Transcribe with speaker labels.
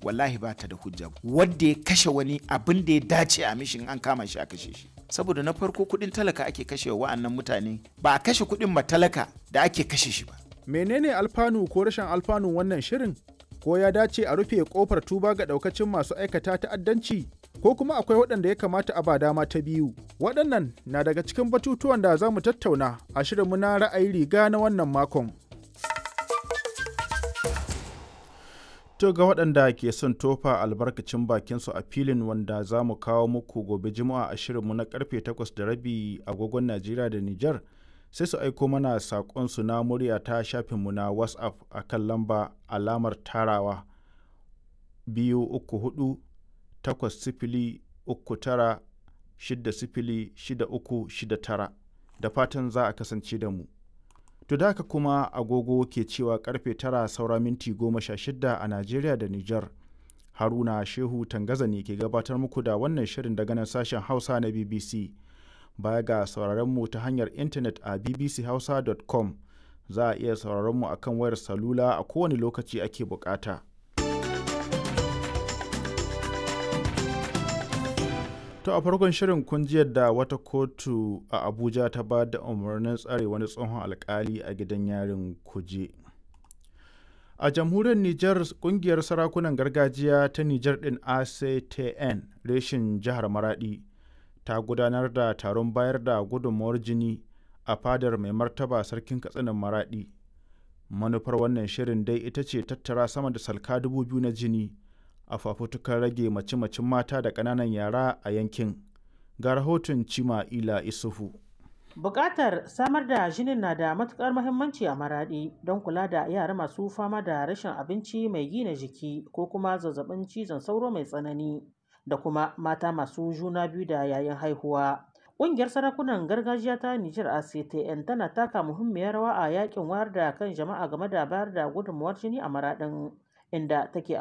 Speaker 1: wallahi ba ta da hujja wanda ya kashe wani abin da ya dace a mishin an kama shi a kashe shi saboda na farko kuɗin talaka ake kashe wa wa'annan mutane ba a kashe kuɗin matalaka da ake kashe shi ba
Speaker 2: menene alfanu ko rashin alfanu wannan shirin ko ya dace a rufe kofar tuba ga daukacin masu aikata ta'addanci ko kuma akwai waɗanda ya kamata a ba dama ta biyu waɗannan na daga cikin batutuwan da za mu tattauna a shirinmu na ra'ayi riga na wannan makon to ga waɗanda ke son tofa albarkacin bakinsu a filin wanda za mu kawo muku gobe juma'a a shirinmu na karfe 8 da rabi agogon najeriya da nijar sai su aiko mana saƙonsu na murya ta shafinmu na whatsapp a kan lamba alamar tarawa biyu uku hudu takwas sifili uku tara shidda sifili shida uku shida tara da fatan za a kasance da mu to da haka kuma agogo ke cewa karfe tara saura minti goma sha shidda a najeriya da nijar haruna shehu tangaza ne ke gabatar muku da wannan shirin daga nan sashen hausa na bbc baya ga sauraron mu ta hanyar intanet a bbchausa.com za a iya sauraron mu akan wayar salula a kowane lokaci ake bukata. To a farkon shirin kun ji yadda wata kotu a Abuja ta ba da umarnin tsare wani tsohon alkali a gidan yarin kuje. A jamhuriyar Nijar kungiyar sarakunan gargajiya ta Nijar din ACTN reshin jihar Maradi. ta gudanar da taron bayar da gudunmawar jini a fadar mai martaba sarkin katsinan maradi manufar wannan shirin dai ita ce tattara sama da salka dubu biyu na jini a fafutukar rage mace-macen mata da ƙananan yara a yankin ga rahoton cima ila isufu
Speaker 3: Bukatar samar da jinin na da matukar muhimmanci a maradi don kula da yara masu fama da rashin abinci mai gina jiki ko kuma zazzabin cizon sauro mai tsanani. da kuma mata masu juna biyu da yayin haihuwa. Ƙungiyar sarakunan gargajiya ta Nijar ACTN tana taka muhimmiyar rawa a yakin wayar da kan jama'a game da bayar da gudunmawar jini a maraɗin inda take